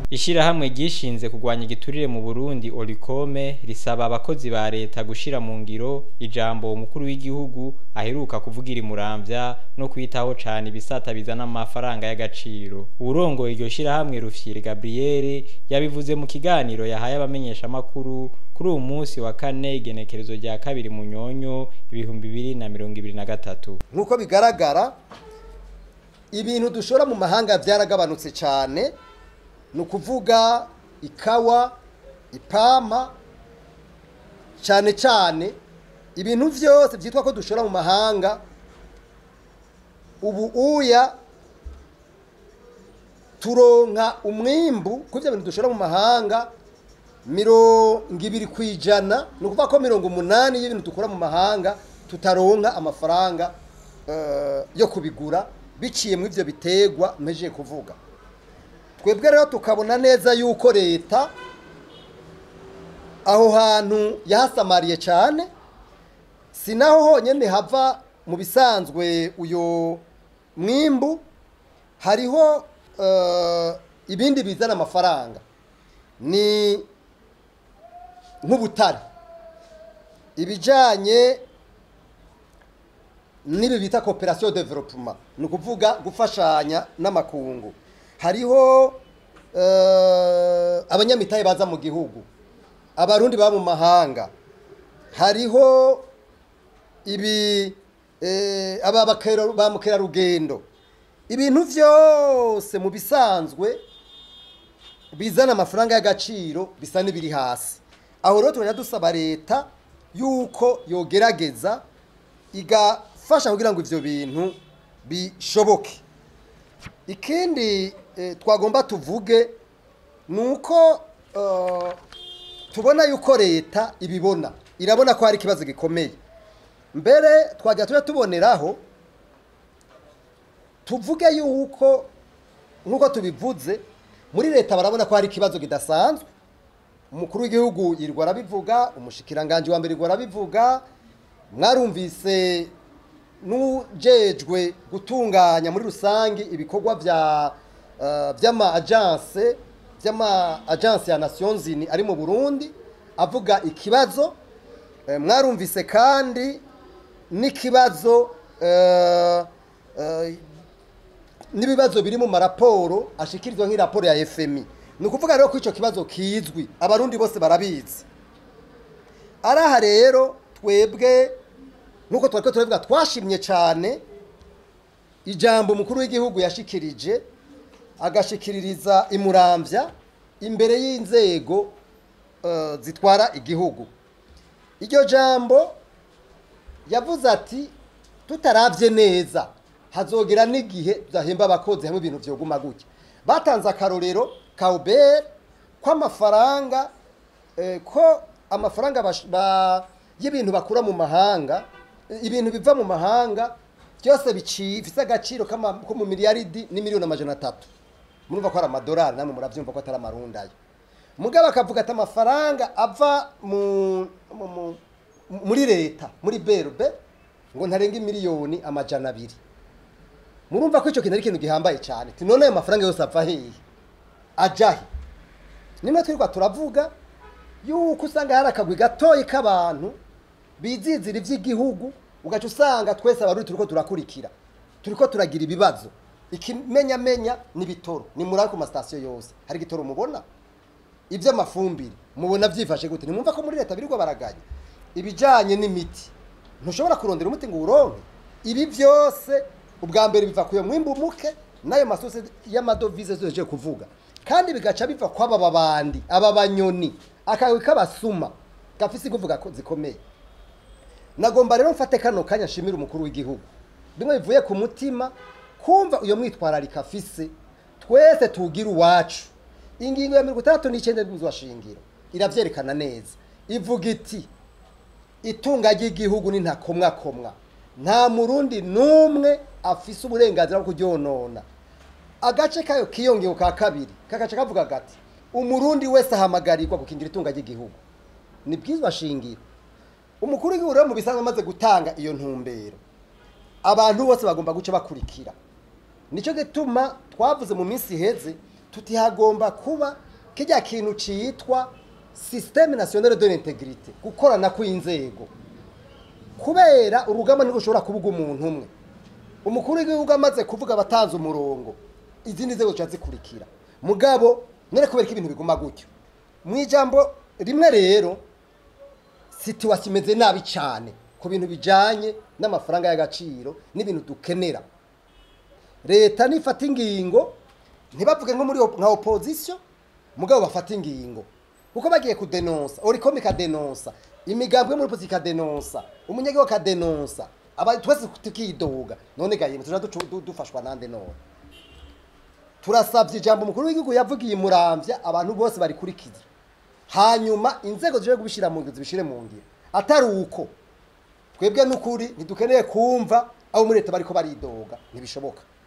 Ishirahamwe ryishinze kurwanya igiturire mu Burundi Olicome risaba abakozi ba leta gushira mu ngiro ijambo umukuru w'igihugu aheruka kuvugira imuramvya no kwitaho cane ibisata bizana amafaranga y'agaciro. Uwurongoye iryo shirahamwe Rufyiri Gabriel yabivuze mu kiganiro yahaye abamenyesha makuru kuri uyu munsi wa kane igenekerezo rya kabiri mu nyonyo ibihumbi bibiri na mirongo ibiri na gatatu. nk'uko bigaragara ibintu dushora mu mahanga byaragabanutse cyane ni ukuvuga ikawa ipama cyane cyane ibintu byose byitwa ko dushora mu mahanga ubu uya turonka umwimbu kuri ibyo bintu dushora mu mahanga mirongo ibiri ku ijana ni ukuvuga ko mirongo umunani y'ibintu dukura mu mahanga tutaronka amafaranga eh, yo kubigura biciye muri ibyo bitegwa mpejeje kuvuga twebwe rero tukabona neza yuko leta aho hantu yahasamariye cyane si naho honyine hava mu bisanzwe uyo mwimbu hariho eh, ibindi bizana amafaranga ni nk'ubutare ibijyanye n'ibi bita cooperation development ni ukuvuga gufashanya n'amakungu hariho eh, abanyamitahe baza mu gihugu abarundi baba mu mahanga hariho ibi eh, aba bakera- ba mukerarugendo ibintu byose mu bisanzwe bizana amafaranga y'agaciro bisa n'ibiri hasi aho rero tugenda dusaba leta yuko yogerageza igafasha kugira ngo ivyo bintu bishoboke ikindi eh, twagomba tuvuge ni uko eh, tubona yuko leta ibibona irabona ko hari ikibazo gikomeye mbere twajya tujya tuboneraho tuvuge yuko nk'uko tubivuze muri leta barabona ko hari ikibazo kidasanzwe umukuru w'igihugu yirirwa arabivuga umushikiranganji wa mbere yirirwa arabivuga mwarumvise n'ujejwe gutunganya muri rusange ibikorwa bya eh, by'ama agence by'ama agence ya Nations Unies ari mu Burundi avuga ikibazo Eh, mwarumvise kandi n'ikibazo eh, eh, n'ibibazo biri mu maraporo ashikirizwa nk'iraporo ya FMI ni ukuvuga rero ko icyo kibazo kizwi abarundi bose barabizi araha rero twebwe nk'uko twari ko turabivuga twashimye cyane ijambo umukuru w'igihugu yashikirije agashikiririza imuramvya imbere y'inzego eh, zitwara igihugu iryo jambo yavuze ati tutarabye neza hazogera n'igihe tudahemba abakozi hamwe ibintu byoguma gutya batanze akarorero ka ubere ko amafaranga eh, ko amafaranga bash- ba- y'ibintu bakura mu mahanga eh, ibintu biva mu mahanga byose biciye bifite agaciro k'ama- ko mu miliyaridi n'imiliyoni amajana atatu murumva ko ari amadolari namwe murabyumva ko atari amarundayo mugabo akavuga ati amafaranga ava mu, mu, mu, muri leta muri berbe ngo ntarenga imiliyoni amajana abiri murumva ko icyo kintu ari ikintu gihambaye cyane ati none ayo mafaranga yose ava hehe ajahe nimwe twirirwa turavuga yuko usanga hari akagwi gatoyi k'abantu bizizira iby'igihugu ugaca usanga twese abarundi turiko turakurikira turiko turagira ibibazo ikimenyamenya ni bitoro ni muri ku masitasiyo yose hari igitoro mubona iby'amafumbire mubona byifashe gute nimwumva ko muri leta birirwa baraganya ibijyanye n'imiti ntushobora kurondera umuti ngo uwuronke ibi byose ubwa mbere biva ku iyo mwimbu muke n'ayo masose y'amadovize tuhejeje kuvuga kandi bigaca biva ku aba babandi aba banyoni akagwi k'abasuma gafise ikuvuga ko zikomeye nagomba rero mfate kano kanya nshimira umukuru w'igihugu bimwe bivuye ku mutima kumva iyo mwitwararika afise twese tugira uwacu ingingo ya mirongo itandatu n'icyenda y'ubuzima shingiro iravyerekana neza ivuga iti itunga ry'igihugu ni ntakomwakomwa nta murundi n'umwe afise uburenganzira bwo kuryonona agace kayo kiyongeye ka kabiri kagace kavuga gati umurundi wese ahamagarirwa gukingira itunga ry'igihugu ni bwizwa shingiro umukuru w'igihugu rero mu bisanzwe amaze gutanga iyo ntumbero abantu bose bagomba guca bakurikira nicyo gituma twavuze mu minsi iheze tuti hagomba kuba kijya kintu cyitwa systeme nationale de l'intégrité gukorana kw'inzego kubera urugamba ntirushobora kuvuga umuntu umwe umukuru w'igihugu amaze kuvuga abatanze umurongo izindi nzego zica zikurikira mugabo none kubera ko ibintu biguma gutyo mu ijambo rimwe rero situwasiyo imeze nabi cyane ku bintu bijyanye n'amafaranga y'agaciro n'ibintu dukenera leta nifata ingingo ntibavuge nko muri op- nka opozisiyo mugabo bafata ingingo kuko bagiye kudenonsa oricom ikadenonsa imigambi yo muri opozisiyo ikadenonsa umunyagihugu akadenonsa aba twese tukidoga none gahimwe tuja ducu- du- dufashwa nande none turasabye ijambo umukuru w'igihugu yavugiye murambya abantu bose barikurikiza hanyuma inzego zije kubishyira mu ngiro zibishyire mu ngiro atari uko twebwe n'ukuri ntidukeneye kumva abo muri leta bariko baridoga ntibishoboka